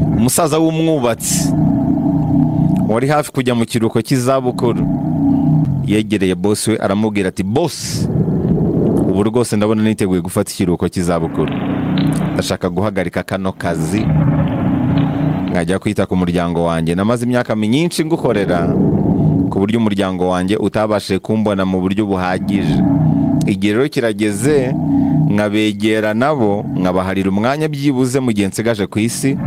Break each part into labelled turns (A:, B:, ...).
A: umusaza w'umwubatsi wari hafi kujya mu kiruhuko cy'izabukuru yegereye bosi we aramubwira ati bosi ubu rwose ndabona niteguye gufata ikiruhuko cy'izabukuru ndashaka guhagarika kano kazi nkajya kwita ku muryango wanjye namaze imyaka myinshi ngukorera ku buryo umuryango wanjye utabashije kumbona mu buryo buhagije igihe rero kirageze nkabegera nabo nkabaharira umwanya byibuze mu gihe nsigaje ku isi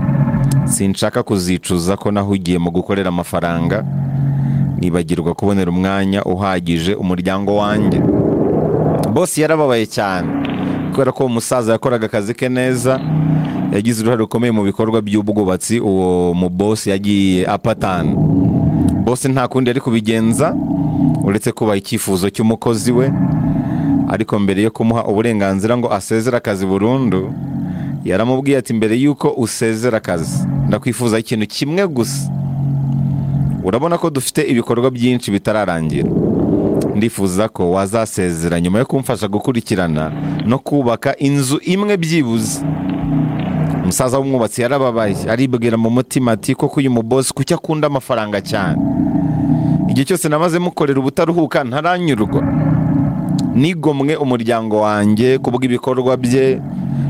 A: sinshaka kuzicuza ko nahugiye mu gukorera amafaranga nibagirwa kubonera umwanya uhagije umuryango wanjye bose yarababaye cyane kubera ko uwo musaza yakoraga akazi ke neza yagize uruhare rukomeye mu bikorwa by'ubwubatsi uwo mu bosi yagiye apatana bose nta kundi yari kubigenza uretse kubaha icyifuzo cy'umukozi we ariko mbere yo kumuha uburenganzira ngo asezere akazi burundu yaramubwiye ati mbere y'uko usezera akazi ndakwifuza ikintu kimwe gusa urabona ko dufite ibikorwa byinshi bitararangira ndifuza ko wazasezera nyuma yo kumfasha gukurikirana no kubaka inzu imwe byibuze umusaza w'umwubatsi yarababaye aribwira mu mutima ati koko uyu mubosi kuki akunda amafaranga cyane igihe cyose namaze mukorera ubutaruhuka ntaranyurwa nigomwe umuryango wanjye ku bw'ibikorwa bye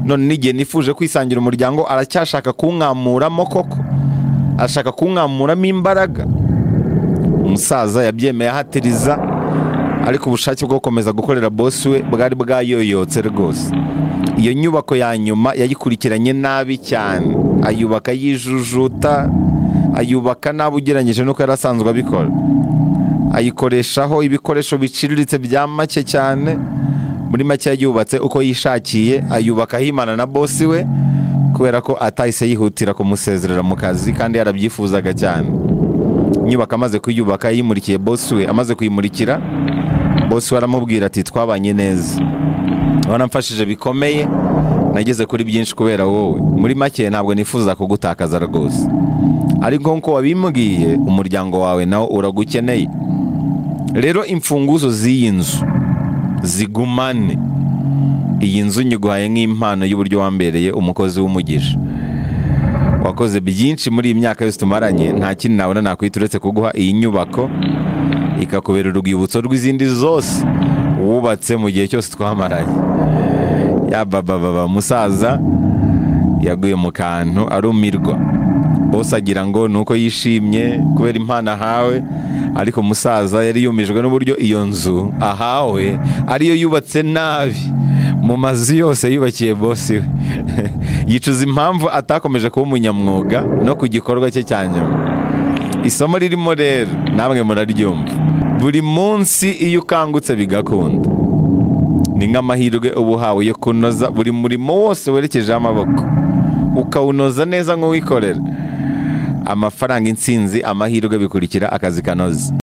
A: none n'igihe nifuje kwisangira umuryango aracyashaka kunkamuramo koko ashaka kunkamuramo imbaraga umusaza yabyemeye ahatiriza ariko ubushake bwo gukomeza gukorera bosi we bwari bwayoyotse rwose iyo nyubako ya nyuma yayikurikiranye nabi cyane ayubaka yijujuta ayubaka nabi ugereranyije n'uko yari asanzwe abikora ayikoreshaho ibikoresho biciriritse bya make cyane muri make yubatse uko yishakiye ayubaka ahimana na bosi we kubera ko atahise yihutira kumusezerera mu kazi kandi yarabyifuzaga cyane inyubako amaze kuyubaka yimurikiye bosi we amaze kuyimurikira bosi we aramubwira ati twabanye neza waramfashije bikomeye nageze kuri byinshi kubera wowe muri make ntabwo nifuza kugutakaza rwose ariko nk'uko wabimbwiye umuryango wawe nawo uragukeneye rero imfunguzo z'iyi nzu zigumane iyi nzu nyiguhaye nk'impano y'uburyo wambereye umukozi w'umugisha wakoze byinshi muri iyi myaka yose tumaranye nta kindi nabona nakwita uretse kuguha iyi nyubako ikakubera urwibutso rw'izindi zose wubatse mu gihe cyose twamaranye yabababa umusaza yaguye mu kantu arumirwa bose agira ngo ni uko yishimye kubera impano ahawe ariko umusaza yari yumijwe n'uburyo iyo nzu ahawe ariyo yubatse nabi mu mazu yose yubakiye bosi we yicuza impamvu atakomeje kuba umunyamwuga no ku gikorwa cye cya nyuma isomo ririmo rero namwe muraryumva buri munsi iyo ukangutse bigakunda ni nk'amahirwe uba uhawe yo kunoza buri murimo wose werekejeho amaboko ukawunoza neza nk'uwikorera amafaranga intsinzi amahirwe bikurikira akazi kanoze